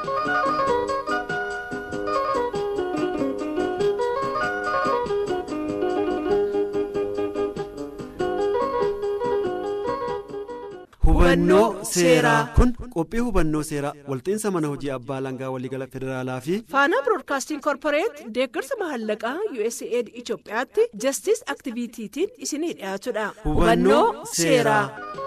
hubannoo seeraa kun qophii hubannoo seeraa walxiinsa mana hojii abbaa langaa waliigala federaalaa fi faanaa biroodkaastiin koorporeet deeggarsa mahallaqaa usaid itiyoophiyaatti jastis aktiviitiitiin isinii dhiyaatudha hubannoo seeraa.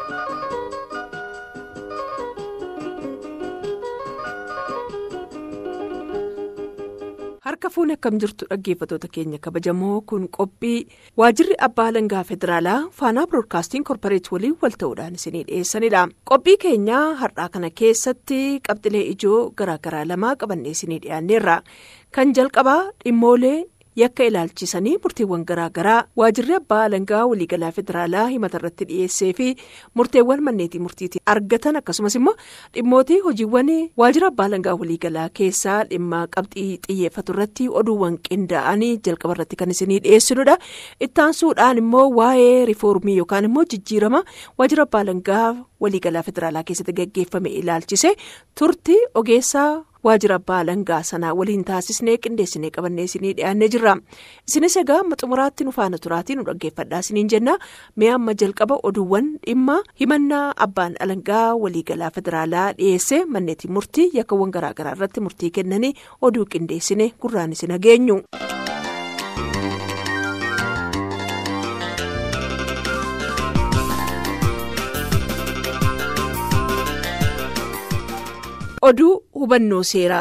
harka fuuni akkam jirtu dhaggeeffatoota keenya kabajamoo kun qophii waajirri abbaa langaa federaalaa faanaa biroodkaastiin koorporeet waliin wal ta'uudhaan isinii dhiyeessanidha qophii keenya har'aa kana keessatti qabxilee ijoo garaagaraa lamaa qabannee isinii dhiyaanneerra kan jalqabaa dhimmoolee yakka ilaalchisanii murteewwan garaagaraa waajirri abbaa langaa waliigalaa federaalaa himata irratti dhiyeessee fi murteewwan manneetii murtiitiin argatan akkasumas immoo dhimmootii hojiiwwan waajira abbaa langaa waliigalaa keessaa dhimma qabxii xiyyeeffatu irratti oduuwwan qindaa'anii jalqaba irratti kan isinii dhiyeessinudha ittaansuudhaan immoo waa'ee riifoormii yookaan immoo jijjiirama waajira abbaa langaa waliigalaa federaalaa keessatti gaggeeffame ilaalchise turtii ogeessaa. waajira abbaa langaa sanaa waliin taasisnee qindeessinee qabannee isinii dhiyaannee jirra isinis egaa amma xumuraatti nu faana turaatii nu dhaggeeffadhaa isiniin jenna mee amma jalqaba oduuwwan dhimma himannaa abbaan alangaa waliigalaa federaalaa dhiyeesse manneetii murtii yakkawwan garaagaraa irratti murtii kennanii oduu qindeessine gurraan isin hageenyu. oduu hubannoo seeraa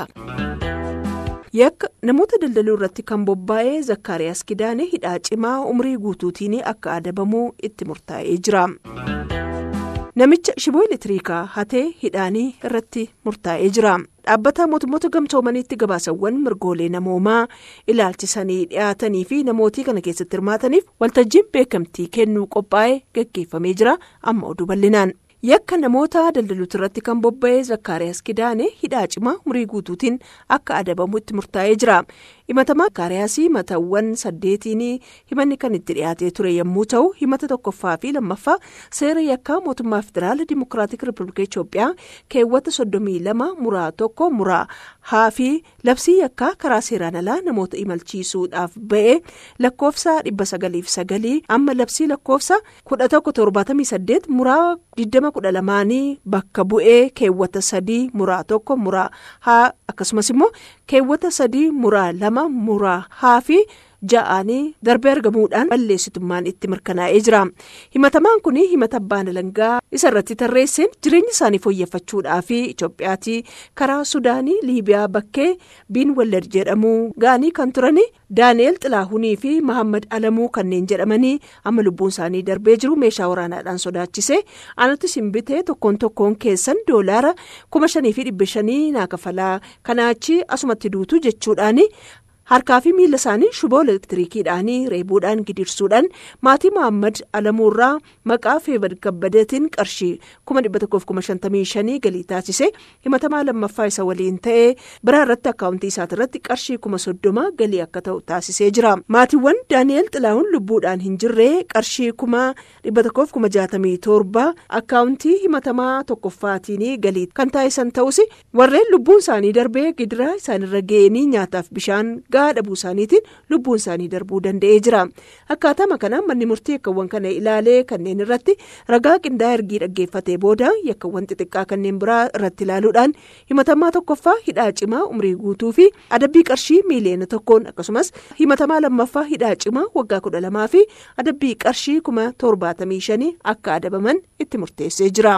yakka namoota daldaluu irratti kan bobba'ee zakkaariyaas kidaane hidhaa cimaa umrii guutuutiin akka adabamuu itti murtaa'ee jira namicha shiboo elektiriikaa hatee hidhaanii irratti murtaa'ee jira dhaabbata mootummoota gamtoomaniitti gabaasawwan mirgoolee namoomaa ilaalchisanii dhiyaatanii fi namootii kana keessatti hirmaataniif waltajjiin beekamtii kennuu qophaa'ee gaggeeffamee jira amma oduu bal'inaan. yakka namoota daldaluuti irratti kan bobba'ee zakkaariyaas kidaane hidhaa cimaa umurii guutuutiin akka adabamu itti murtaa'ee jira himatamaa zakkaariyaas himatawwan saddeetiin himanni kan itti dhiyaatee ture yommuu ta'u himata tokkoffaa fi lammaffaa seera yakkaa mootummaa federaala dimokiraatik riipabilika itoophiyaa keewwata soddomii lama muraa tokko muraa haa fi labsii yakkaa karaa seeraan alaa namoota imalchiisuudhaaf ba'e lakkoofsa dhibba sagaliif sagalii amma labsii lakkoofsa kudha tokko torbaatamii saddeet muraa digdama kudha lamaanii bakka bu'ee keewwata sadii muraa tokko muraa haa akkasumas immoo keewwata sadii muraa lama muraa haa fi ja'anii darbee argamuudhaan balleessitummaan itti mirkanaa'ee jira himatamaan kun himata abbaan alangaa isa irratti tarreesseen jireenya isaanii fooyyeffachuudhaa fi itoophiyaatti karaa sudaanii liibiyaa bakkee biin wallad jedhamuu ga'anii kan turan daani'eel xilaahunii fi mahammad alamuu kanneen jedhamanii amma lubbuun isaanii darbee jiru meeshaa waraanaadhaan sodaachise anatti simbitee tokkoon tokkoon keessan doolaara kuma shanii fi dhibba shanii naa kafalaa kanaachi asumatti duutu jechuudhaan. harkaa fi miila isaanii shiboo elektiriikiidhaan reebuudhaan gidirsuudhaan maatii mohaammed alamuurraa maqaa feebar kabbadeetiin qarshii kuma dhibba tokkoof kuma shantamii shanii galii taasise himatamaa lammaffaa isa waliin ta'ee biraa irratti akkaawuntii isaati irratti qarshii kuma soddoma galii akka ta'u taasisee jira maatiiwwan daani'eel xilaa'uun lubbuudhaan hin jirre qarshii kuma dhibba tokkoof kuma jaatamii torba akkaawuntii himatamaa tokkoffaatiin galii kan taasisan ta'us warreen lubbuun isaanii darbee gidiraa isaanirra ga'anii nyaataaf bishaan. gahaa dhabuu isaaniitiin lubbuun isaanii darbuu danda'ee jira akkaatama kanaan manni murtii yakkawwan kana ilaalee kanneen irratti ragaa qindaa'aa ergii dhaggeeffatee booda yakkawwan xixiqqaa kanneen biraa irratti ilaaluudhaan himatamaa tokkoffaa hidhaa cimaa umrii guutuu fi adabbii qarshii miiliyoona tokkoon akkasumas himatamaa lammaffaa hidhaa cimaa waggaa kudha lamaa fi adabbii qarshii kuma torbaatamii shanii akka adabaman itti murteessee jira.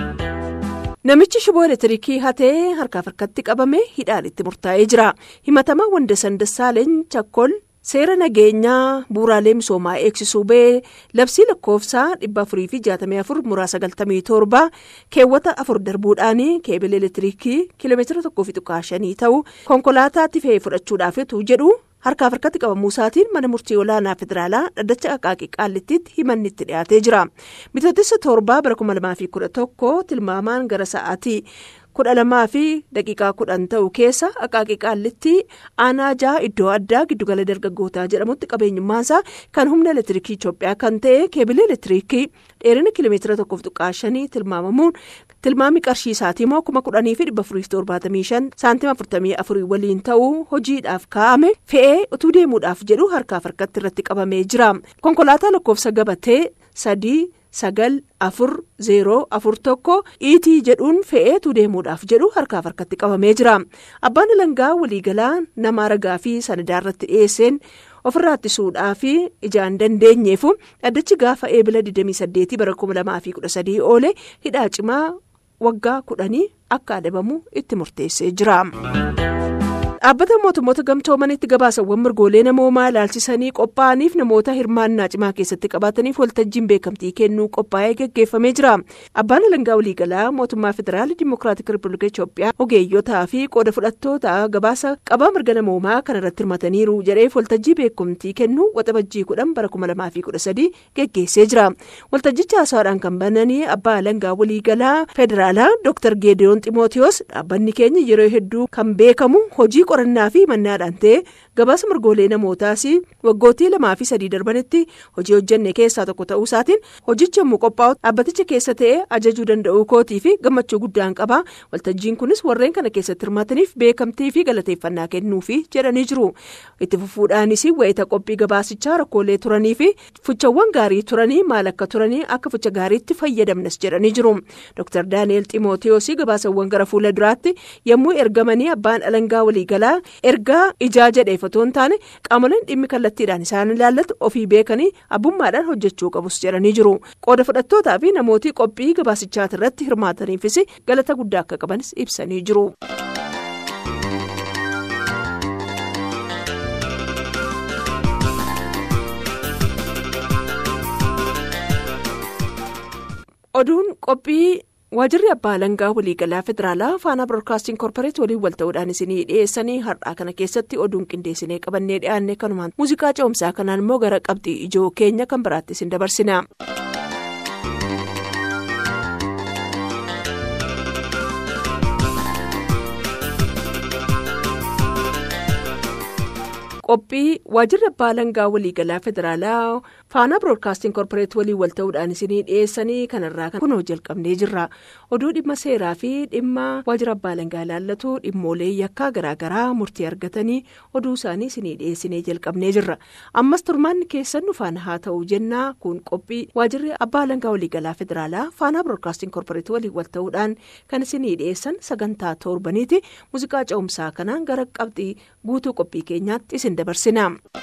namichi shiboo elektiriikii hatee harkaaf harkatti qabame hidhaan itti murtaa'ee jira himatamaa wandasan dassaaleny chakkol seera nageenyaa bu'uuraalee misoomaa eegsisuu ba'ee labsii lakkoofsaa dhibba afurii fi jaatamii afur muraa sagaltamii torba keewwata afur darbuudhaan keebila elektiriikii kiiloomeetira tokkoo fi tuqaa shanii ta'u konkolaataatti fe'ee fudhachuudhaaf utuu jedhu. harkaaf harkatti qabamuu isaatiin mana murtii olaanaa federaalaa dhaddacha qaqaaqii qaallittiitti himanni itti dhiyaatee jira bitootessa torbaa bara kuma lamaa fi kudha tokko tilmaamaan gara sa'aatii kudha lamaa fi daqiiqaa kudhan ta'u keessa qaqaaqii qaallitti aanaa jaha iddoo addaa giddugala dargaggootaa jedhamutti qabeenyummaasaa kan humna elektiriikii Itoophiyaa kan ta'e keebila elektiriikii dheerina kiiloomeetira tokkoof tuqaa shanii tilmaamamuun tilmaami qarshii isaatii immoo kuma kudhanii fi dhibba afurii fi torbaatamii shan saantima afurtamii afurii waliin ta'uu hojiidhaaf kaa'ame fe'ee utuu deemuudhaaf jedhu harkaaf harkatti irratti qabamee jira konkolaataa lakkoofsa gabatee sadii. sagal afur zeeroo afur tokko iitii jedhuun fe'eetu deemuudhaaf jedhu harkaaf harkatti qabamee jira abbaan alangaa waliigalaa nama ragaa fi sanadaa irratti dhiyeesseen ofirraa ittisuudhaa fi ijaan dandeenyeefu dhaddachi gaafa eebila 28 bara 2013 oole hidhaa cimaa waggaa kudhanii akka adabamu itti murteessee jira. dhaabbata mootummoota gamtoomanitti gabaasawwan mirgoolee namoomaa ilaalchisanii qophaa'aniif namoota hirmaannaa cimaa keessatti qabaataniif waltajjiin beekamtii kennuu qophaa'ee geggeeffamee jira abbaan alangaa waliigalaa mootummaa federaalii dimokiraatik riipabilika itoophiyaa ogeeyyotaa fi qooda fudhattoota gabaasa qabaa mirga namoomaa kan irratti hirmataniiru jedheef waltajjii beekamtii kennuu waxabajjii kudhan bara kuma lamaa fi kudha sadii geggeessee jira waltajjicha haasawaadhaan kan bananii abbaa alangaa waliigalaa federaalaa dr geediyoon ximootiyoos dhaabbanni keenya yeroo hedduu kan beekamu hojii qorannaa fi mannaadhaan ta'e gabaasa mirgoolee namootaas waggootii lamaa fi sadii darbanitti hojii hojjenne keessaa tokko ta'uu isaatiin hojichi yommuu qophaa'u dhaabbaticha keessa ta'e ajajuu danda'uu kootii fi gammachuu guddaan qaba waltajjiin kunis warreen kana keessatti hirmaataniif beekamtii fi galateeffannaa kennuufi jedhanii jiru itti fufuudhaanis wayita qophii gabaasichaa rakkoolee turanii fi fuchawwan gaarii turanii maal akka turanii akka fucha gaariitti fayyadamnas jedhanii jiru dr daani'el ximootiyoos gabaasawwan gara fuula duraatti yommuu ergamanii abbaan alangaa waliigalaa ergaa ijaa jedheef otoo hin taane qaamoleen dhimmi kallattiidhaan isaan ilaallatu ofii beekanii abbummaadhaan hojjechuu qabus jedhanii jiru qooda fudhattootaa fi namootii qophii gabaasichaati irratti hirmaataniifis galata guddaa akka qabanis ibsanii jiru. oduun qophii. waajirri abbaa alangaa waliigalaa federaalaa faanaa biroodkaastiin koorporeet waliin wal ta'uudhaan isinii dhiyeessanii har'aa kana keessatti oduun qindeessinee qabannee dhiyaanne kanumaan muuziqaa ce'umsaa kanaan immoo gara qabxii ijoo keenya kan biraatti isin dabarsina. qophii waajirri abbaa alangaa waliigalaa federaalaa faanaa biroodkaastiin koorporeet waliin wal ta'uudhaan isinii dhiyeessanii kanarraa kunoo jalqabnee jirra oduu dhimma seeraa fi dhimma waajjira abbaa alangaa ilaallatu dhimmoolee yakkaa garaagaraa murtii argatanii oduu isaanii isinii dhiyeessinee jalqabnee jirra ammas turmaanni keessan nu faana haa ta'u jennaa kun qophii waajirri abbaa alangaa waliigalaa federaalaa faanaa biroodkaastiin koorporeet waliin wal ta'uudhaan kan isinii dhiyeessan sagantaa torbaniiti muuziqaa ce'umsaa kanaan gara qabxii guutuu qophii keenyaatti isin dabarsina.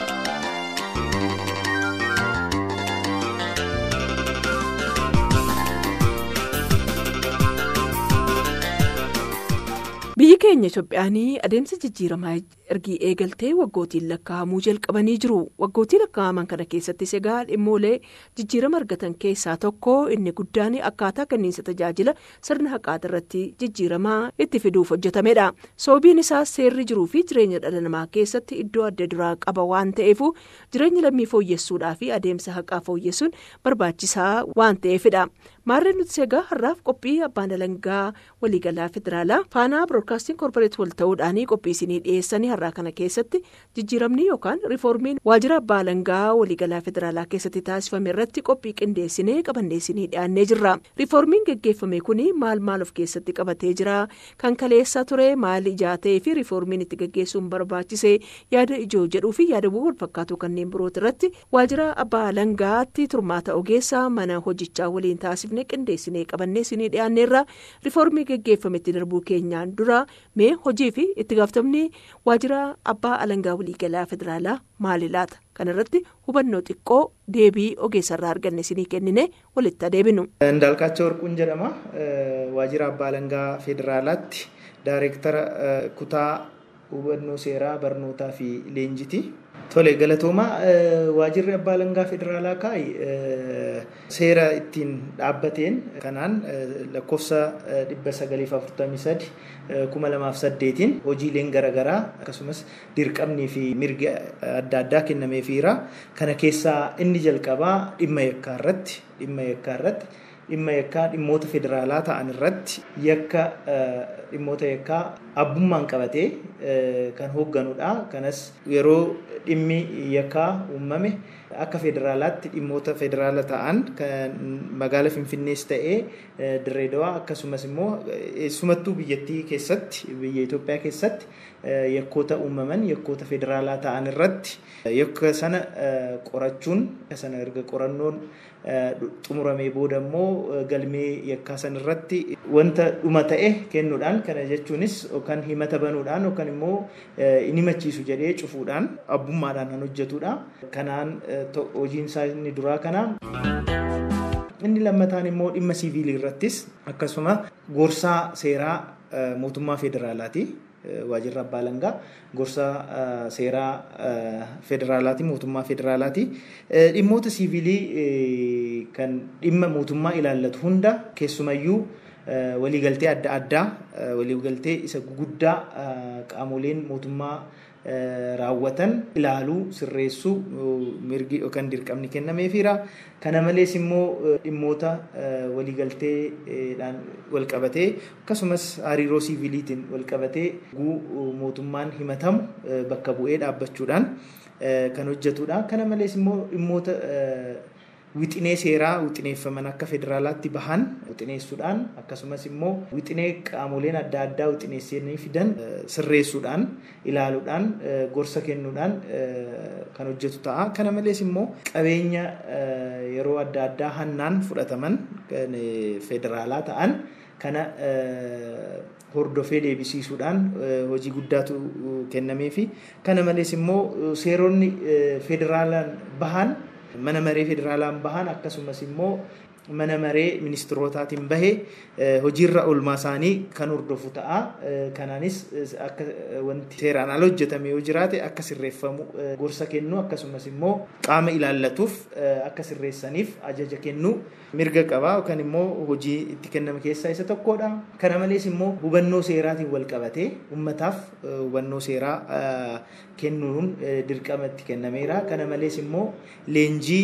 biyyi keenya itoophiyaanii adeemsa jijjiiramaa ergii eegaltee waggootiin lakkaa'amuu jalqabanii jiru waggootii lakkaa'aman kana keessattis egaa dhimmoolee jijjiirama argatan keessaa tokko inni guddaan akkaataa kenniinsa tajaajila sirna haqaati irratti jijjiiramaa itti fiduuf hojjetamedha sababiin isaas seerri jiruu fi jireenya dhala namaa keessatti iddoo adda duraa qaba waan ta'eef jireenya lammii fooyyessuudhaa fi adeemsa haqaa fooyyessuun barbaachisaa waan ta'eefidha maarreen nuti egaa har'aaf qophii abbaan alangaa waliigalaa federaalaa faanaa biroodkaastiin koorporeet wal ta'uudhaan qophii isinii dhiyeessanii har'aa kana keessatti jijjiiramni yookaan riifoormiin waajjira abbaa alangaa waliigalaa federaalaa keessatti taasifame irratti qophii qindeessinee qabannee isinii dhiyaannee jirra riifoormiin geggeeffame kun maal maal of keessatti qabatee jira kan kaleessa ture maal ijaa ta'ee fi riifoormiin itti geggeessuun barbaachise yaada ijoo jedhuu fi yaadawwan wal fakkaatu kanneen birooti irratti waajjira abbaa alangaatti turmaata ogeessaa mana hojichaa waliin taasifne qindeessinee qabannee isinii dhiyaanneerra riifoormii geggeeffametti darbuu keenyaan dura mee hojii fi itti gaafatamni waajjira abbaa alangaa waliigalaa federaalaa maali laata kana irratti hubannoo xiqqoo deebii ogeessarraa arganne isinii kennine walitti adeeminu. Ndaalqaachoo Warquun jedhama waajjira abbaa alangaa federaalaatti daayireektara kutaa hubannoo seeraa barnootaa fi leenjiti. Tole galatoomaa waajjirri abbaa alangaa federaalaa kaa'i seera ittiin dhaabbateen kanaan lakkoofsa dhibba sagaliif afurtamii sadi kuma lamaaf saddeetiin hojiileen garaagaraa akkasumas dirqamnii fi mirgi adda addaa kennameefiira. Kana keessaa inni jalqabaa dhimma yakkaa irratti dhimma yakkaa irratti dhimma yakkaa dhimmoota federaalaa ta'an irratti yakka dhimmoota yakkaa abbummaan qabatee kan hoogganudha. Kanas yeroo dhimmi yakkaa uumame akka federaalaatti dhimmoota federaala ta'an kan magaala Finfinnees ta'ee Dirreedawaa akkasumas immoo eessumattuu biyyattii keessatti biyya Itoophiyaa keessatti yakkoota uumaman yakkoota federaalaa ta'an irratti yakka sana qorachuun sana erga qorannoon xumuramee booda immoo galmee yakkaa san irratti wanta dhuma ta'e kennuudhaan kana jechuunis yookaan himata banuudhaan yookaan immoo inni himachiisu jedhee cufuudhaan abbummaadhaan kan hojjetudha. Kanaan hojiin isaa inni duraa kana. Inni lammataan immoo dhimma siiviilii irrattis akkasuma gorsaa seeraa mootummaa federaalaati. waajjirri abbaa alangaa gorsa seeraa federaalaati mootummaa federaalaati dhimmoota siivilii kan dhimma mootummaa ilaallatu hunda keessumayyuu waliigaltee adda addaa waliigaltee isa guguddaa qaamoleen mootummaa raawwatan ilaaluu sirreessuu mirgi yookaan dirqamni kennameefiira. Kana malees immoo dhimmoota waliigalteedhaan walqabatee akkasumas hariiroo siiviliitiin walqabatee mootummaan himatamu bakka bu'ee dhaabbachuudhaan kan hojjetudha. Kana malees immoo dhimmoota wixinee seeraa wixineeffaman akka federaalaatti bahan wixineessuudhaan akkasumas immoo wixinee qaamoleen adda addaa wixineessanii fidan sirreessuudhaan ilaaluudhaan gorsa kennuudhaan kan hojjetu ta'a. Kana malees immoo qabeenya yeroo adda addaa hannaan fudhataman federaalaa ta'an kana hordofee deebisiisuudhaan hojii guddaatu kennamee fi kana malees immoo seeronni federaalaan bahan mana maree federaalaan bahan akkasumas immoo mana maree ministirootaatiin bahee hojiirra oolmaa isaanii kan hordofu ta'a. Kanaanis akka wanti seeraan ala hojjetame yoo jiraate akka sirreeffamu gorsa kennu akkasumas immoo qaama ilaallatuuf akka sirreessaniif ajaja kennu mirga qaba yookaan immoo hojii itti kenname keessaa isa tokkodha. Kana malees immoo hubannoo seeraatiin wal qabatee uummataaf hubannoo seeraa kennuun dirqama itti kennameera. Kana malees immoo leenjii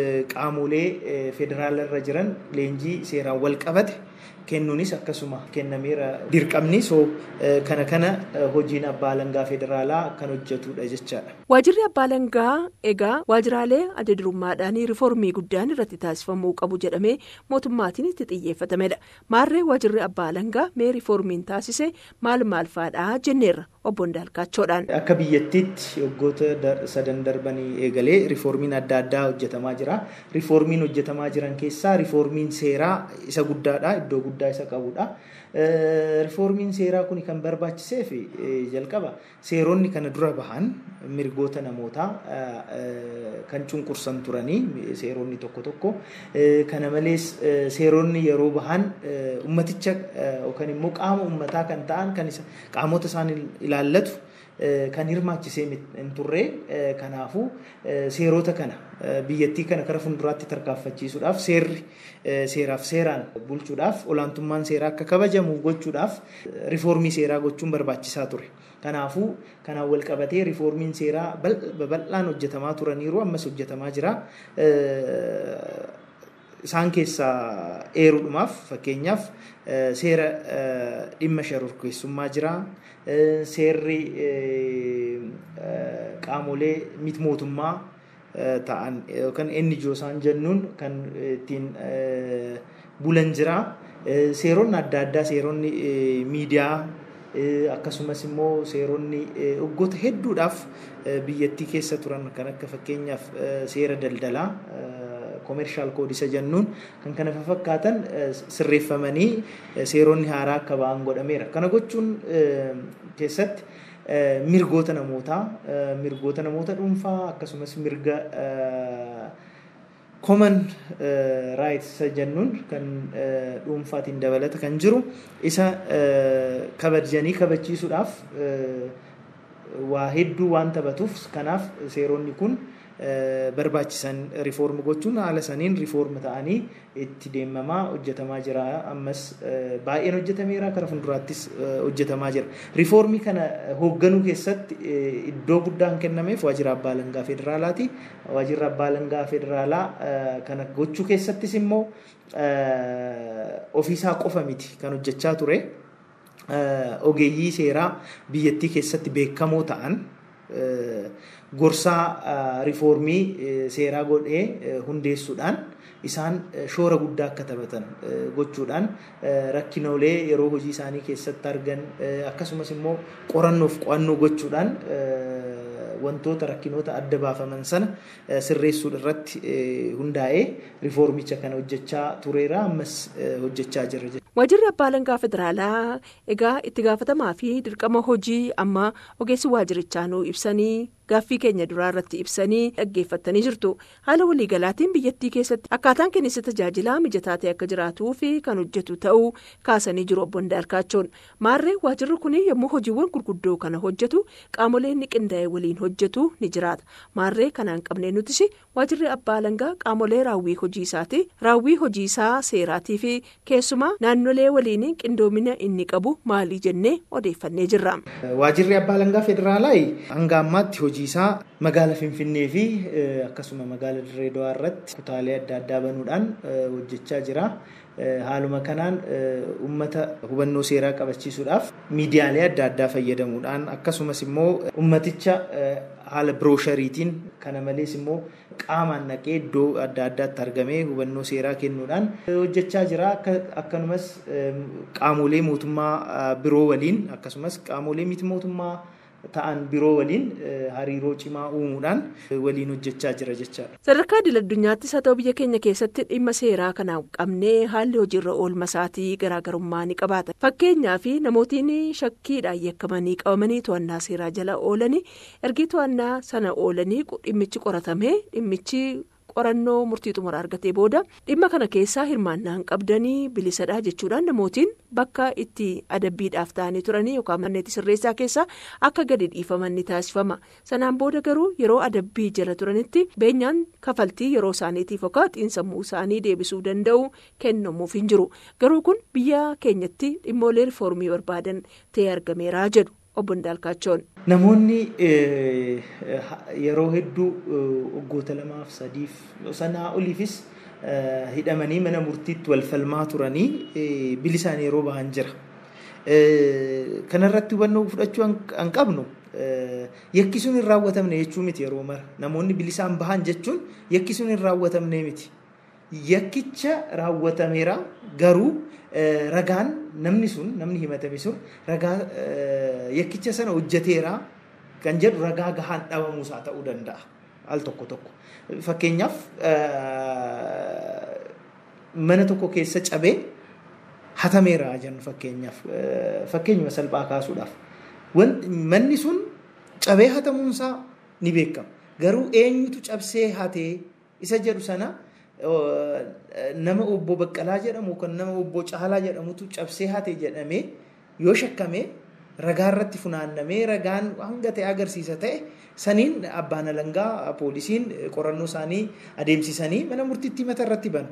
qaamolee federaala irra jiran leenjii seeraan wal qabate kennuunis akkasuma kennameera dirqamni soo kana kana hojiin abbaa alangaa federaalaa kan hojjetudha jechaadha. Waajjirri abbaa alangaa egaa waajjiraalee adda durummaadhaan riiformii guddaan irratti taasifamuu qabu jedhamee mootummaatiin itti xiyyeeffatamedha. Maarree waajjirri abbaa alangaa mee riiformiin taasise maal maal fa'aadha jenneerra obbo Ndaalkaachoodhaan. Akka biyyattiitti waggoota sadan darbanii eegalee riiformiin adda addaa hojjetamaa jira. Riiformiin hojjetamaa jiran keessaa riiformiin seeraa isa guddaadha iddoo guddaa isa qabudha. Riiformiin seeraa kun kan barbaachisee fi jalqaba seeronni kana dura bahan mirgoota namootaa kan cunqursan turanii seeronni tokko tokko kana malees seeronni yeroo bahan ummaticha yookaan immoo qaama ummataa kan ta'an kan qaamota isaan ilaallatu kan hirmaachisee hin turre kanaafuu seerota kana biyyattii kana kara fuulduraatti tarkaanfachiisuudhaaf seerri seeraaf seeraan bulchuudhaaf olaantummaan seeraa akka kabajamu gochuudhaaf riiformii seeraa gochuun barbaachisaa ture. Kanaafuu kanaan wal qabatee riiformiin seeraa babal'aan hojjetamaa turaniiru ammas hojjetamaa jira. Isaan keessaa eeruudhumaaf fakkeenyaaf seera dhimma shororkeessummaa jira. Seerri qaamolee miti mootummaa ta'an yookaan NGO isaan jennuun kan ittiin bulan jira. Seeronni adda addaa seeronni miidiyaa akkasumas immoo seeronni waggoota hedduudhaaf biyyattii keessa turan kan akka fakkeenyaaf seera daldalaa koomershaal koodisa jennuun kan kana fakkaatan sirreeffamanii seeronni haaraa akka ba'an godhameera. Kana gochuun keessatti mirgoota namootaa mirgoota namoota dhuunfaa akkasumas mirga common rights jennuun kan dhuunfaatiin dabalata kan jiru isa kabajanii kabachiisuudhaaf waa hedduu waan taphatuuf kanaaf seeronni kun barbaachisan riifoormi gochuun haala saniin riifoormi ta'anii itti deemamaa hojjetamaa jira ammas baay'een hojjetameera kara fuulduraattis hojjetamaa jira riifoormii kana hoogganuu keessatti iddoo guddaan kennameef waajjira abbaa alangaa federaalaati waajjirri abbaa alangaa federaalaa kana gochuu keessattis immoo ofiisaa qofa miti kan hojjechaa ture ogeeyyii seeraa biyyattii keessatti beekamoo ta'an gorsaa riifoormii seeraa godhee hundeessuudhaan isaan shoora guddaa akka taphatan gochuudhaan rakkinoolee yeroo hojii isaanii keessatti argan akkasumas immoo qorannoof qo'annoo gochuudhaan wantoota rakkinoota adda baafaman sana sirreessuu irratti hundaa'ee riifoormicha kana hojjechaa tureera ammas hojjechaa jira. Waajjirri abbaa alangaa federaalaa egaa itti gaafatamaa fi dirqama hojii amma ogeessi waajjirichaa nuu ibsanii gaaffii keenya duraa irratti ibsanii dhaggeeffattanii jirtu haala waliigalaatiin biyyattii keessatti akkaataan kenniinsa tajaajilaa mijataa ta'e akka jiraatuu fi kan hojjetu ta'uu kaasanii jiru obbo Ndaarkaachoon maarree waajjirri kun yommuu hojiiwwan gurguddoo kana hojjetu qaamoleen ni qindaa'e waliin hojjetu ni jiraata maarree kanaan qabnee nutis waajjirri abbaa alangaa qaamolee raawwii hojii isaati raawwii hojii isaa seeraatii fi keessumaa naannolee waliin qindoomina inni qabu maalii jennee odeeffannee jirra. Waajjirri abbaa alangaa federaalaa hanga ammaatti hojii isaa magaala Finfinnee fi akkasuma magaala Dirree Dawaa irratti kutaalee adda addaa banuudhaan hojjechaa jira. Haaluma kanaan uummata hubannoo seeraa qabachiisuudhaaf miidiyaalee adda addaa fayyadamuudhaan akkasumas immoo uummaticha haala birooshariitiin kana malees immoo qaamaan naqee iddoo adda addaatti argamee hubannoo seeraa kennuudhaan hojjechaa jira. Akkanumas qaamolee mootummaa biroo waliin akkasumas qaamolee miti mootummaa ta'an biroo waliin hariiroo cimaa uumuudhaan waliin hojjechaa jira jechaadha. Sadarkaa idil addunyaattis haa ta'u biyya keenya keessatti dhimma seeraa kana qabnee haalli hojiirra oolma isaatii garaagarummaa ni qabaata. Fakkeenyaaf namootiin shakkiidhaan yakkamanii qabamanii to'annaa seeraa jala oolanii ergi to'annaa sana oolanii dhimmichi qoratamee dhimmichi. qorannoo murtii xumura argatee booda dhimma kana keessaa hirmaannaan qabdanii bilisadha jechuudhaan namootiin bakka itti adabbiidhaaf ta'anii turanii yookaan manneetti sirreessaa keessaa akka gadi dhiifaman ni taasifama sanaan booda garuu yeroo adabbii jala turanitti beenyaan kafaltii yeroo isaaniitiif yookaan xiinsammuu isaanii deebisuu danda'u kennamuuf hin jiru garuu kun biyya keenyatti dhimmoolee riifoormii barbaadan ta'ee argameera jedhu. obbo Ndaalkaachoon. Namoonni yeroo hedduu waggoota lamaaf sadiif sanaa oliifis hidhamanii mana murtiitti wal falmaa turanii bilisaan yeroo bahan jira. Kanarratti hubannoo fudhachuu an qabnu yakki sun hin raawwatamne jechuu miti yeroo mara namoonni bilisaan bahan jechuun yakki sun hin raawwatamne miti. Yakkicha raawwatameera garuu ragaan namni sun namni himatame sun ragaa yakkicha sana hojjeteera kan jedhu ragaa gahaan dhabamuusaa ta'uu danda'a al tokko tokko. Fakkeenyaaf mana tokko keessa cabee hatameera jennu fakkeenyaaf fakkeenyuma salphaa kaasuudhaaf. Manni sun cabee hatamuunsaa ni beekama. Garuu eenyutu cabsee hatee isa jedhu sana nama obbo Baqqalaa jedhamu kan nama obbo Caalaa jedhamutu cabsee hate jedhamee yoo shakkame ragaa irratti funaannamee ragaan hanga ta'e agarsiisa ta'e saniin abbaan alangaa poolisiin qorannoo isaanii adeemsisanii mana murtiitti mata irratti banu.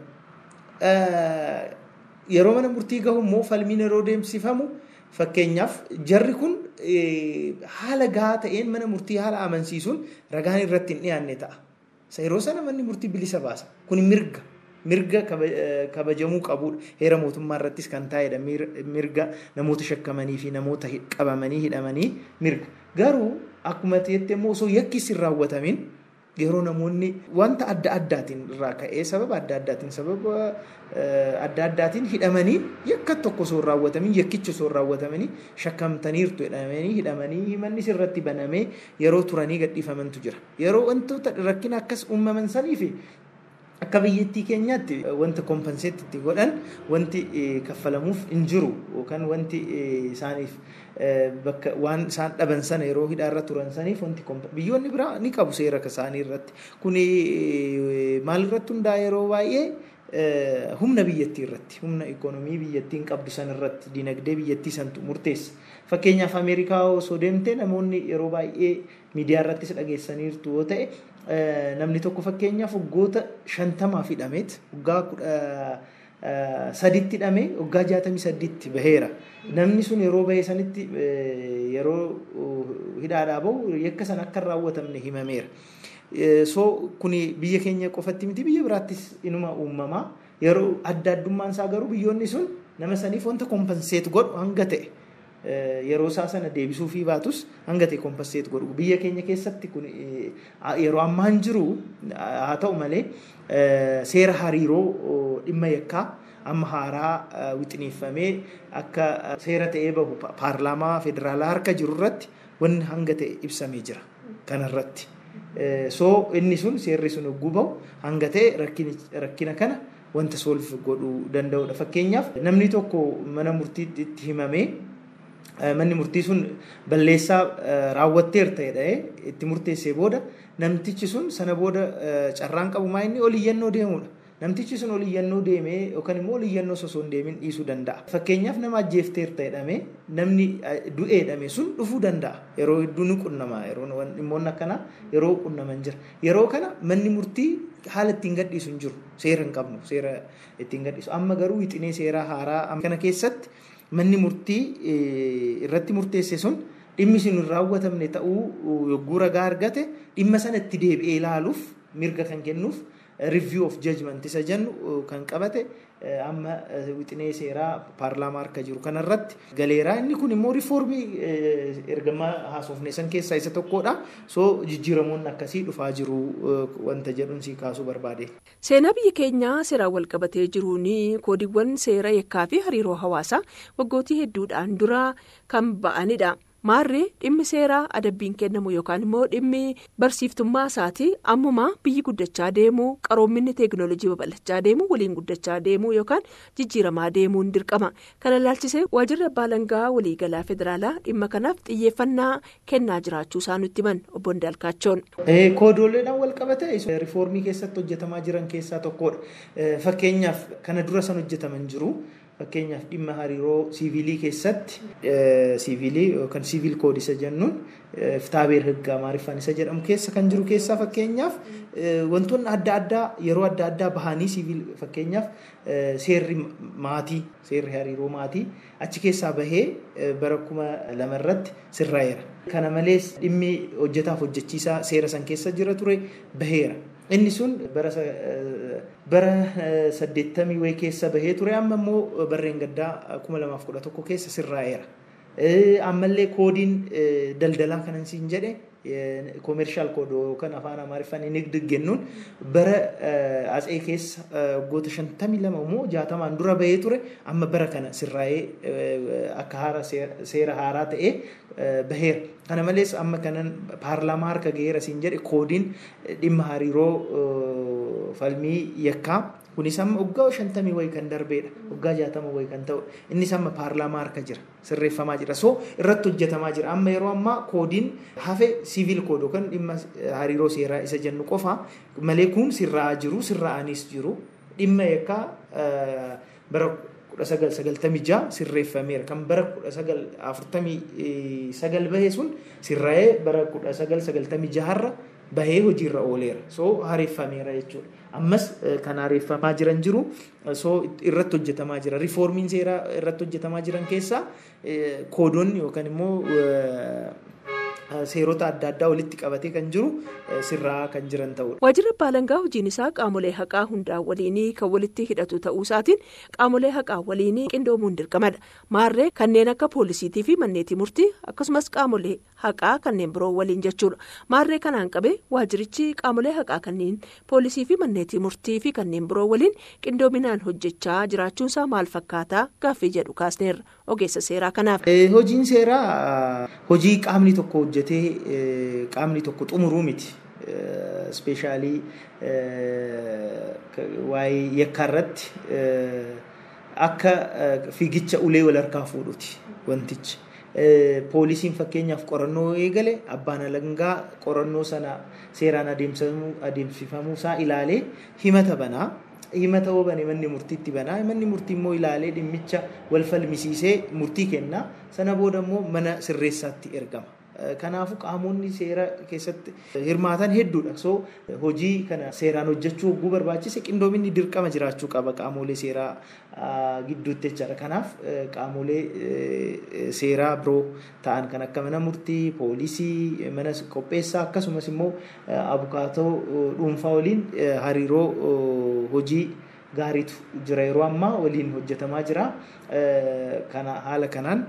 Yeroo mana murtii gahu immoo falmiin yeroo deemsifamu fakkeenyaaf jarri kun haala gahaa ta'een mana murtii haala amansiisuun ragaan irratti hin dhiyaanne ta'a. Yeroo sana manni murtii bilisa baasa. Kun mirga. Mirga kabajamuu qabudha. Heera mootummaa irrattis kan taa'edha. Mirga namoota shakkamanii fi namoota qabamanii hidhamanii mirga. Garuu akkuma ta'etti immoo osoo yakkis hin raawwatamin yeroo namoonni wanta adda addaatiin irraa ka'ee sababa adda addaatiin sababa adda addaatiin hidhamanii yakka tokko osoo hin raawwatamin yakkicha osoo hin raawwatamin shakkamtaniirtu hidhamanii hidhamanii manni sirratti banamee yeroo turanii gadhiifamantu jira. Yeroo wantoota rakkina akkas uumaman sanii fi akka biyyattii keenyaatti wanta kompanseetti itti godhan wanti kaffalamuuf hin jiru yookaan wanti isaaniif bakka waan isaan dhaban sana yeroo hidhaarra turan saniif wanti biyyoonni biraa ni qabu seera isaanii irratti kun maal irratti hundaa yeroo baay'ee humna biyyattii irratti humna ikoonomii biyyattiin qabdu san irratti dinagdee biyyattii santu murteessa. Fakkeenyaaf Ameerikaa osoo deemte namoonni yeroo baay'ee miidiyaa irrattis dhageessaniirtu yoo ta'e namni tokko fakkeenyaaf waggoota shantamaa hidhameet waggaa kudha saditti hidhamee waggaa jaatamii sadiitti baheera. Namni sun yeroo bahee sanitti yeroo hidhaadhaa bahu yakka sana akka hin raawwatamne himameera. So kuni biyya keenya qofatti miti biyya biraattis inuma uumamaa yeroo adda addummaan isaa garuu biyyoonni sun nama saniif wanta kompenseet godhu hanga ta'e. yeroo isaa sana deebisuu fi baatus hanga ta'e kompenseet godhu biyya keenya keessatti kun yeroo ammaan jiru haa ta'u malee seera hariiroo dhimma yakkaa amma haaraa wixineeffamee akka seera ta'ee bahu paarlaamaa federaalaa harka jiru irratti wanni hanga ta'e ibsamee jira kanarratti. So inni sun seerri sun hogguu bahu hanga ta'e rakkina kana wanta soolf godhuu danda'udha. Fakkeenyaaf namni tokko mana murtiitti itti himamee manni murtii sun balleessaa raawwatteer ta'edha itti murteessee booda namtichi sun sana booda carraan qabu maa inni ol iyyannoo deemudha. Namtichi sun ol iyyannoo deemee yookaan immoo ol iyyannoo osoo hin deemin dhiisuu danda'a. Fakkeenyaaf nama ajjeefteer ta'edhame namni du'eedhame sun dhufuu danda'a. Yeroo hedduu ni qunnama yeroo dhimmoonni akkanaa yeroo qunnaman jira. Yeroo kana manni murtii haala ittiin gadhiisu hin jiru. Seera hin qabnu seera ittiin gadhiisu. Amma garuu wixinee seeraa haaraa kana keessatti manni murtii irratti murteesse sun dhimmi sun hin raawwatamne ta'uu yogguu ragaa argate dhimma sana itti deebi'ee ilaaluuf mirga kan kennuuf review of judgment isa jennu kan qabate amma wixinee seeraa paarlaamaa harka jiru kanarratti galeeraa inni kun immoo riifoormii ergamaa haasofne san keessaa isa tokkodha soo jijjiiramoonni akkasii dhufaa jiru wanta jedhuun si kaasuu barbaade. Seenaa biyya keenyaa seeraan wal qabatee jiruun koodiiwwan seera yakkaa fi hariiroo hawaasaa waggootii hedduudhaan dura kan ba'anidha. Maarree dhimmi seeraa adabbiin kennamu yookaan immoo dhimmi barsiiftummaa isaatii ammuma biyyi guddachaa deemu qaroominni teekinooloojii babal'achaa deemu waliin guddachaa deemu yookaan jijjiiramaa deemuun dirqama. Kana ilaalchisee waajjirri abbaa alangaa waliigalaa federaalaa dhimma kanaaf xiyyeeffannaa kennaa jiraachuu isaa nutti himan obbo Ndaalkaachoon. Koodooleedhaan wal qabate riifoormii keessatti hojjetamaa jiran keessaa tokkodha. Fakkeenyaaf kana dura san hojjetaman jiru. Fakkeenyaaf dhimma hariiroo siivilii keessatti siivilii yookaan siivil koodii isa jennuun kitaabeer higgaa maariffaan isa jedhamu keessa kan jiru keessaa fakkeenyaaf wantoonni adda addaa yeroo adda addaa bahanii siivil fakkeenyaaf seerri maatii seerri hariiroo maatii achi keessaa bahee bara kuma lamarratti sirraa'eera. Kana malees dhimmi hojjetaaf hojjechiisaa seera san keessa jira ture baheera. Inni sun bara saddeettamii wayii keessa bahee ture amma immoo barreen gaddaa kuma lamaaf kudha tokko keessa sirraa'eera. Ammallee koodiin daldalaa kanan siin jedhe koomershaal koodii yookaan afaan amaariffaan inni diggennuun bara atsee keessa waggoota shantamii lama immoo jaatamaan dura bahee ture amma bara kana sirraa'ee akka haara seera haaraa ta'ee baheera. Kana malees amma kanan paarlaamaa harka gaheera siin jedhe koodiin dhimma hariiroo falmii yakkaa kunis amma waggaa shantamii wayii kan darbeedha waggaa jaatama wayii kan ta'u innis amma paarlaamaa harka jira sirreeffamaa jira so irratti hojjetamaa jira amma yeroo ammaa koodiin hafe siivil koodii yookaan dhimma hariiroo seeraa isa jennu qofa malee kun sirraa'aa jiru sirraa'anis jiru dhimma yakkaa bara kudha sagal sagaltamii jaha sirreeffameera kan bara kudha sagal afurtamii sagal bahe sun sirraa'ee bara kudha sagal sagaltamii jaharra bahee hojiirra ooleera soo hareeffameera jechuudha ammas kan hareeffamaa jiran jiru soo irratti hojjetamaa jira riifoormiin seeraa irratti hojjetamaa jiran keessaa koodonni yookaan immoo seerota adda addaa walitti qabatee kan jiru sirraa kan jiran ta'udha. Waajjirri abbaa alangaa hojiin isaa qaamolee haqaa hundaa waliinii kan walitti hidhatu ta'uu isaatiin qaamolee haqaa waliinii qindoomuun dirqamadha. Maarree kanneen akka poolisiitii fi manneetii murtii akkasumas qaamolee haqaa kanneen biroo waliin jechuudha. Maarree kanaan qabee waajjirichi qaamolee haqaa kanneen poolisii fi manneetii murtii fi kanneen biroo waliin qindoominaan hojjechaa jiraachuunsaa maal fakkaataa gaaffii jedhu kaasneerra ogeessa seeraa kanaaf. Hojiin seeraa hojii qaamni tokko hojjetee qaamni tokko xumuruu miti. Ispeeshaalii waa'ee yakkaa irratti akka fiigicha ulee wal harkaa fuudhuti wantichi. Poolisiin fakkeenyaaf qorannoo eegale abbaan alangaa qorannoo sana seeraan adeemsifamuu isaa ilaalee himata banaa. himata hoo bane manni murtiitti banaa manni murtii immoo ilaalee dhimmicha wal falmisiisee murtii kenna sana booda immoo mana sirreessaatti ergama Kanaafuu qaamonni seera keessatti hirmaatan hedduudha. So hojii kana seeraan hojjechuu hogguu barbaachise qindoominni dirqama jiraachuu qaba qaamolee seeraa gidduutti jechaadha. Kanaaf qaamolee seeraa biroo ta'an kan akka mana murtii, poolisii, mana qopheessaa akkasumas immoo abukaatoo dhuunfaa waliin hariiroo hojii gaariitu jira yeroo ammaa waliin hojjetamaa jira. Kana haala kanaan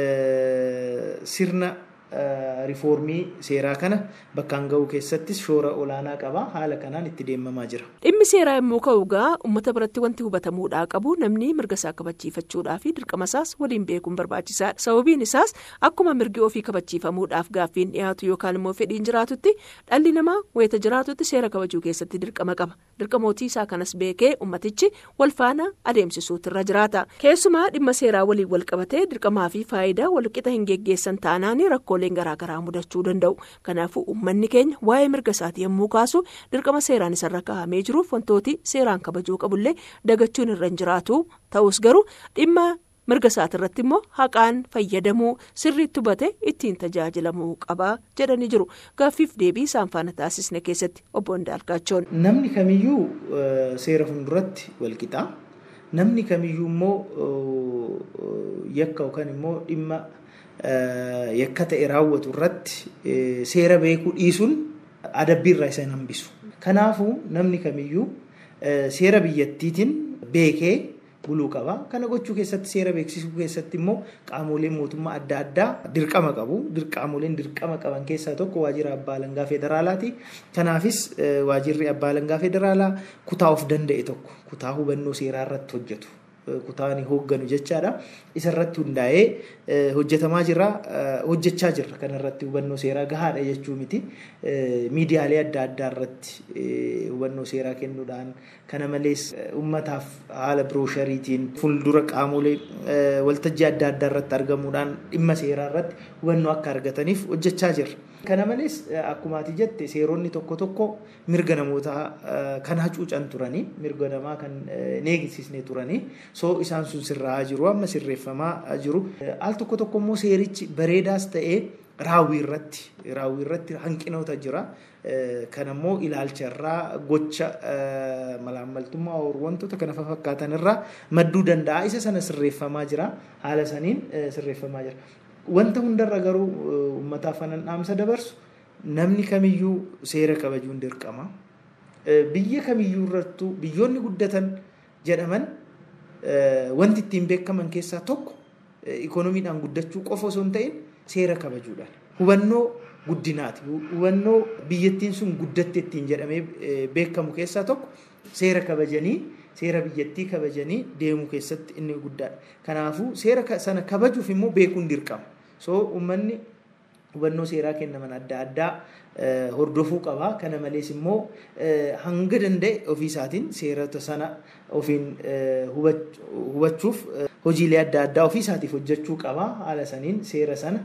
sirna rifoormii seeraa kana bakkaan ga'uu keessattis shoora olaanaa qaba haala kanaan itti deemamaa jira. Dhimmi seeraa yommuu ka'u gaa uummata biratti wanti hubatamuudhaa qabu namni mirga isaa kabachiifachuudhaa fi dirqama isaas waliin beekuun barbaachisaadha. Sababiin isaas akkuma mirgi ofii kabachiifamuudhaaf gaaffiin dhiyaatu yookaan immoo fedhiin jiraatutti dhalli namaa wayita jiraatutti seera kabajuu keessatti dirqama qaba. Dirqamootii isaa kanas beekee ummatichi wal faana adeemsisuutu irra jiraata. Keessumaa dhimma seeraa waliin wal qabatee dirqamaa fi faayidaa walqixa hin geggeessan taanaan rakkooleen garaagaraa mudachuu danda'u. Kanaafuu uummanni keenya waa'ee mirga isaatii yommuu kaasu dirqama seeraan isarra kaa'amee jiruuf wantooti seeraan kabajuu qabullee dagachuun irra hin jiraatu. Ta'us garuu dhimma mirga isaati irratti immoo haqaan fayyadamuu sirriitti hubate ittiin tajaajilamuu qaba jedhanii jiru. Gaaffiif deebii isaan faana taasisne keessatti obbo Ndaalqaachoon. Namni kamiyyuu seera fuulduratti walqixa. Namni kamiyyuu immoo yakka yookaan immoo dhimma yakka ta'e raawwatu irratti seera beekuu dhiisuun adabbii irraa isa hin hambisu. Kanaafuu namni kamiyyuu seera biyyattiitiin beekee buluu qaba. Kana gochuu keessatti seera beeksisuu keessatti immoo qaamoleen mootummaa adda addaa dirqama qabu. Qaamoleen dirqama qaban keessaa tokko waajjira abbaa alangaa federaalaati. Kanaafis waajjirri abbaa alangaa federaalaa kutaa of danda'e tokko kutaa hubannoo seeraa irratti hojjetu. kutaan hoogganu jechaadha. Isarratti hundaa'ee hojjetamaa jira. Hojjechaa jirra kanarratti hubannoo seeraa gahaadha jechuu miti. Miidiyaalee adda addaa irratti hubannoo seeraa kennuudhaan kana malees uummataaf haala birooshariitiin fuuldura qaamolee waltajjii adda addaa irratti argamuudhaan dhimma seeraa irratti hubannoo akka argataniif hojjechaa jirra. Kana malees akkuma ati jette seeronni tokko tokko mirga namootaa kan hacuucan turanii mirga namaa kan hin eegsisne turanii soo isaan sun sirraa'aa jiru amma sirreeffamaa jiru. Al tokko tokko immoo seerichi bareedaas ta'ee raawwii irratti raawwii irratti hanqinoota jira. Kan immoo ilaalcha irraa gocha malaammaltummaa wantoota kana fakkaatan irraa madduu danda'a. Isa sana sirreeffamaa jira. Haala saniin sirreeffamaa jira. Wanta hundarra garuu uummataaf kanan dhaamsa dabarsu namni kamiyyuu seera kabajuun dirqama. Biyya kamiyyuu irrattuu biyyoonni guddatan jedhaman wanti ittiin beekaman keessaa tokko ikoonomiidhaan guddachuu qofa osoo hin ta'in seera kabajuudhaan. Hubannoo guddinaati. Hubannoo biyyattiin sun guddatte ittiin jedhamee beekamu keessaa tokko seera kabajanii seera biyyattii kabajanii deemuu keessatti inni guddaadha. Kanaafuu seera sana kabajuuf immoo beekuun dirqama. So uummanni hubannoo seeraa kennaman adda addaa hordofuu qaba. Kana malees immoo hanga danda'e ofii isaatiin seerota sana ofiin hubachuuf hojiilee adda addaa ofii isaatiif hojjechuu qaba. Haala saniin seera sana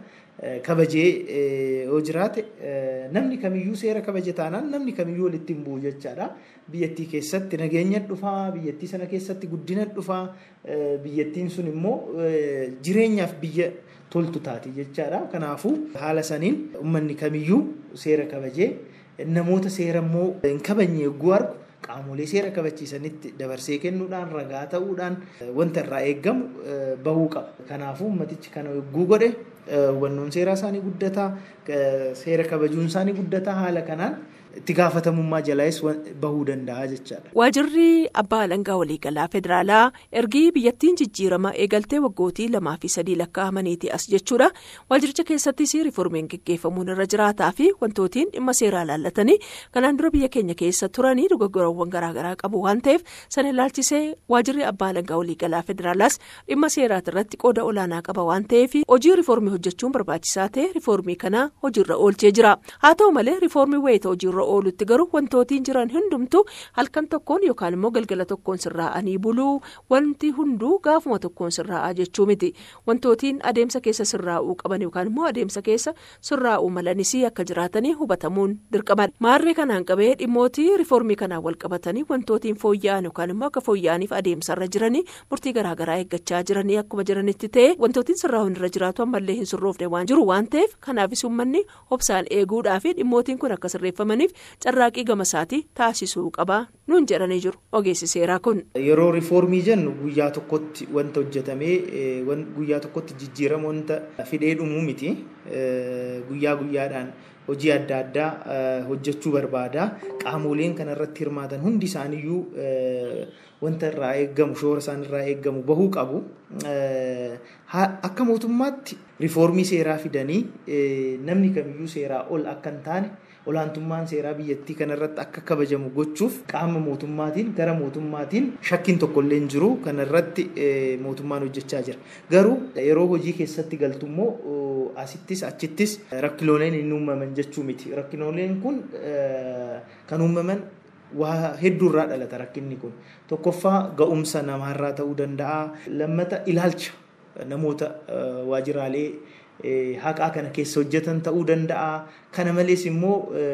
kabajee yoo jiraate namni kamiyyuu seera kabaje taanaan namni kamiyyuu walitti hin bu'u jechaadha. Biyyattii keessatti nageenya dhufaa, biyyattii sana keessatti guddina dhufaa, biyyattiin sun immoo jireenyaaf biyya toltu taati jechaadha. Kanaafuu haala saniin uummanni kamiyyuu seera kabajee namoota seera immoo hin kabajne yogguu argu qaamolee seera kabachiisanitti dabarsee kennuudhaan ragaa ta'uudhaan wanta irraa eeggamu bahuu qaba. Kanaafuu ummatichi kana yogguu godhe hubannoon seeraa isaanii guddataa seera kabajuun isaanii guddataa haala kanaan itti gaafatamummaa jalaas bahuu danda'a jechaadha. Waajirri abbaa alangaa waliigalaa federaalaa ergii biyyattiin jijjiirama eegaltee waggootii lamaa fi sadii lakkaa'amaniiti as jechuudha. Waajiricha keessattis riiformiin gaggeeffamuun irra jiraataa fi wantootiin dhimma seeraa laallatanii kanaan dura biyya keenya keessa turanii dogoggorawwan garaagaraa qabu waan ta'eef sana ilaalchisee waajirri abbaa alangaa waliigalaa federaalaas dhimma seeraati irratti qooda olaanaa qaba waan ta'eef hojii riiformii hojjechuun barbaachisaa ta'e riiformii kana hojiirra oolchee jira. Haa ta'u malee riiformii wayita hojiirra oolutti garuu wantootiin jiran hundumtuu halkan tokkoon yookaan immoo galgala tokkoon sirraa'anii buluu wanti hunduu gaafuma tokkoon sirraa'aa jechuu miti wantootiin adeemsa keessa sirraa'uu qaban yookaan immoo adeemsa keessa sirraa'uu malanis akka jiraatanii hubatamuun dirqamadha maarree kanaan qabee dhimmootii riiformii kanaan wal qabatanii wantootiin fooyya'an yookaan immoo akka fooyya'aniif adeemsarra jiranii murtii garaagaraa eeggachaa jiranii akkuma jiranitti ta'e wantootiin sirraa'uun irra jiraatu ammallee hin sirroofne waan jiru waan ta'eef kanaafis uummanni obsaan eeguudhaa fi dhimmootiin kun akka sirreeffamaniif carraaqii gama isaatii taasisuu qaba nuun jedhanii jiru ogeessi seeraa kun. Yeroo riiformii jennu guyyaa tokkotti wanta hojjetamee guyyaa tokkotti jijjiirama wanta fidee dhumuu miti guyyaa guyyaadhaan. hojii adda addaa hojjechuu barbaada qaamoleen kanarratti hirmaatan hundi isaaniiyyuu wanta irraa eeggamu shoora isaan irraa eeggamu bahuu qabu akka mootummaatti riiformii seeraa fidanii namni kamiyyuu seeraa ol akka hin taane olaantummaan seeraa biyyattii kanarratti akka kabajamu gochuuf qaama mootummaatiin gara mootummaatiin shakkiin tokkollee hin jiru kanarratti mootummaan hojjechaa jira garuu yeroo hojii keessatti galtummoo asittis achittis rakkooleen hin uumaman jechuu miti rakkooleen kun kan uumaman waa hedduurraa dhalata rakkinni kun tokkoffaa ga'umsa namaarraa ta'uu danda'a lammata ilaalcha namoota waajiraalee haqaa kana keessa hojjetan ta'uu danda'a kana malees immoo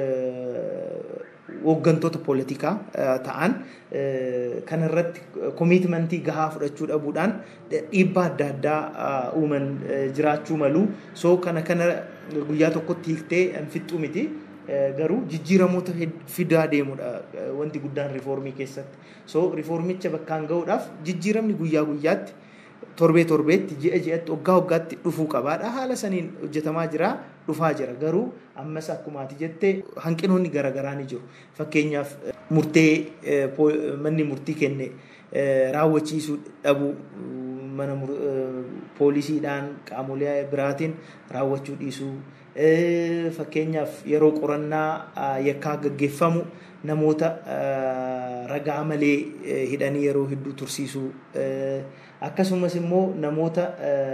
hooggantoota poolitikaa ta'an kanarratti koomitmentii gahaa fudhachuu dhabuudhaan dhiibbaa adda addaa uuman jiraachuu malu soo kana kana guyyaa tokkotti hiiktee hin fixxu miti garuu jijjiiramoota fidaa deemudha wanti guddaan riiformii keessatti soo riiformicha bakkaan ga'uudhaaf jijjiiramni guyyaa guyyaatti torbee torbeetti ji'a ji'atti waggaa waggaatti dhufuu qabaadha haala saniin hojjetamaa jira dhufaa jira garuu ammas akkumaati jettee hanqinoonni garaagaraa ni jiru fakkeenyaaf murtee manni murtii kenne raawwachiisuu dhabuu mana poolisiidhaan qaamolee biraatiin raawwachuu dhiisuu fakkeenyaaf yeroo qorannaa yakkaa gaggeeffamu namoota ragaa malee hidhanii yeroo hedduu tursiisuu akkasumas immoo namoota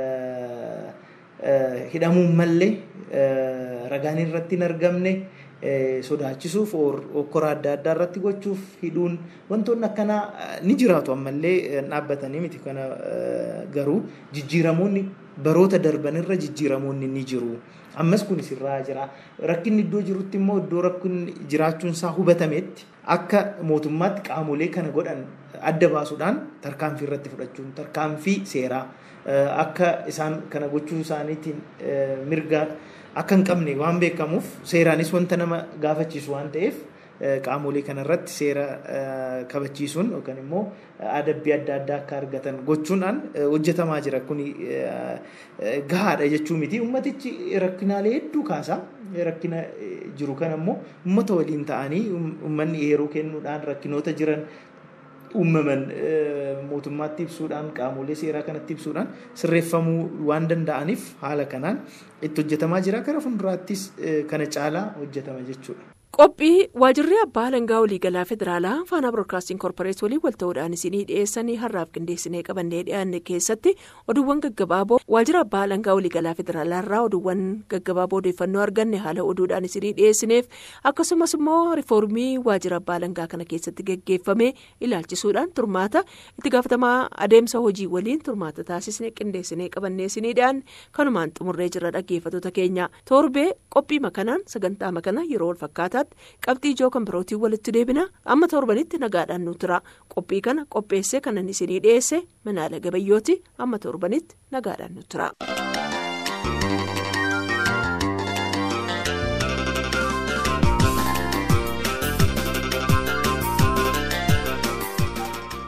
hidhamuun mallee ragaan irratti hin argamne sodaachisuuf okkora adda addaa irratti gochuuf hidhuun wantoonni akkanaa ni jiraatu ammallee dhaabbatanii miti kana garuu jijjiiramoonni baroota darbanirra jijjiiramoonni ni jiru. ammas kunis irraa jira rakkinni iddoo jirutti immoo iddoo rakkinni jiraachuun isaa hubatametti akka mootummaatti qaamolee kana godhan adda baasuudhaan tarkaanfii irratti fudhachuun tarkaanfii seeraa akka isaan kana gochuu isaaniitiin mirga akka hin qabne waan beekamuuf seeraanis wanta nama gaafachiisu waan ta'eef qaamolee kanarratti seera kabachiisuun yookaan immoo adabbii adda addaa akka argatan gochuudhaan hojjetamaa jira kun gahaadha jechuu miti ummatichi rakkinaalee hedduu kaasa rakkina jiru kan ammoo ummata waliin ta'anii ummanni yeroo kennuudhaan rakkinoota jiran uumaman mootummaatti ibsuudhaan qaamolee seeraa kanatti ibsuudhaan sirreeffamuu waan danda'aniif haala kanaan itti hojjetamaa jira gara fuulduraattis kana caalaa hojjetama jechuudha. qophii waajirri abbaa alangaa waliigalaa federaalaa faanaa biroodkaastiin koorporeet waliin wal ta'uudhaan isinii dhiyeessanii har'aaf qindeessinee qabannee dhiyaanne keessatti oduuwwan gaggabaaboo waajjira abbaa alangaa waliigalaa federaalaa irraa oduuwwan gaggabaaboo odeeffannoo arganne haala oduudhaan isinii dhiyeessineef akkasumas immoo riifoormii waajjira abbaa alangaa kana keessatti gaggeeffame ilaalchisuudhaan turmaata itti gaafatamaa adeemsa hojii waliin turmaata taasisnee qindeessinee qabannee isinii dhiyaanne kanumaan xumurree jira dhaggeeffattoota keenya torbee qophii makanaan sagantaa makanaa yeroo wal fakkaataatti. qabxii ijoo kan birootiin walitti deebina amma torbanitti nagaadhaan nu tura qophii kana qopheessee kanan isinii dhiyeesse manaala gabayyooti amma torbanitti nagaadhaan nu tura.